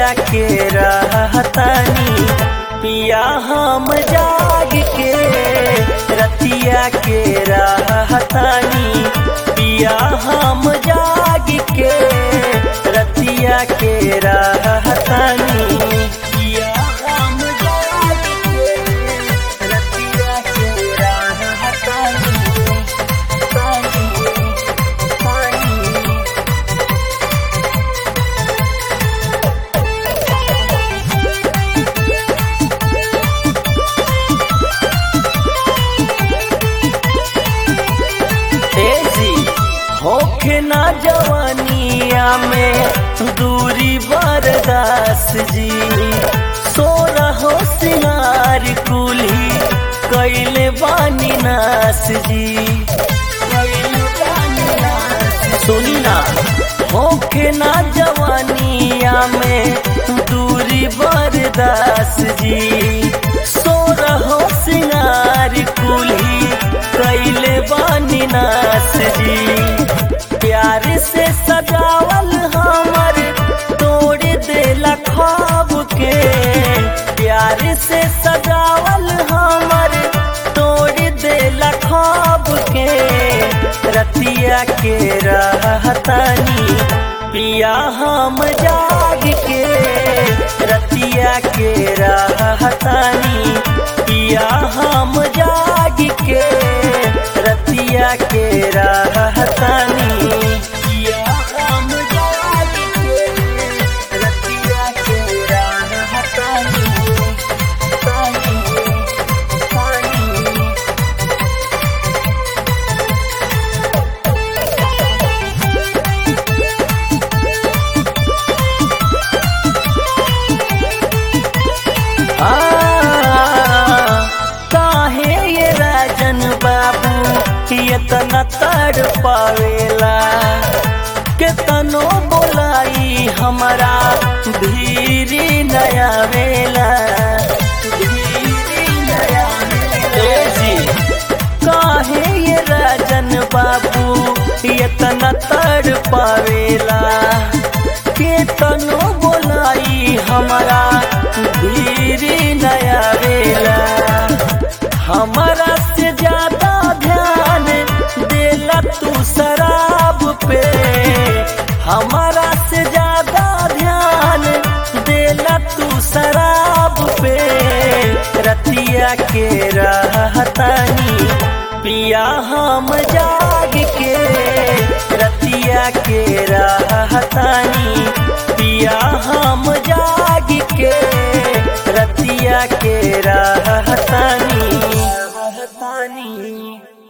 रतिया के रहतानी पिया हम जाग के रतिया के रहतानी पिया हम जाग के रतिया के रहतानी पिया हम जाग के रतिया के रहतानी पानी पानी तेजी होखे ना जवानिया में दूरी बरदास जी सो रहो सिंगार कुली कैले बानी नास जी कैले बानी नास। सुनी ना होखे ना जवानिया में दूरी बरदास जी सो रहो सिंगार कुली कैले बानी नास जी प्यार से सजावल हमर तोड़ देला ख्वाब के प्यार से सजावल हमर तोड़ देला ख्वाब के रतिया के रहतानी पिया हम जाग के रतिया के रहतानी पिया हम जाग के रतिया के रहतानी पिया हम जाग के रतिया के रहतानी पानी पानी आ, काहे ये राजन बाबू इतना तड़ पावेला केतनो बोलाई हमारा धीरी नया वेला धीरी नया जी काहे ये राजन बाबू इतना तड़ पावेला केतनो बोलाई हमारा धीरे नया वेला हमारा से ज्यादा ध्यान देला तू शराब पे हमारा से ज्यादा ध्यान देला तू शराब पे रतिया के रहतानी पिया हम जाग के रतिया के रहतानी पिया हम जाग के रतिया के रह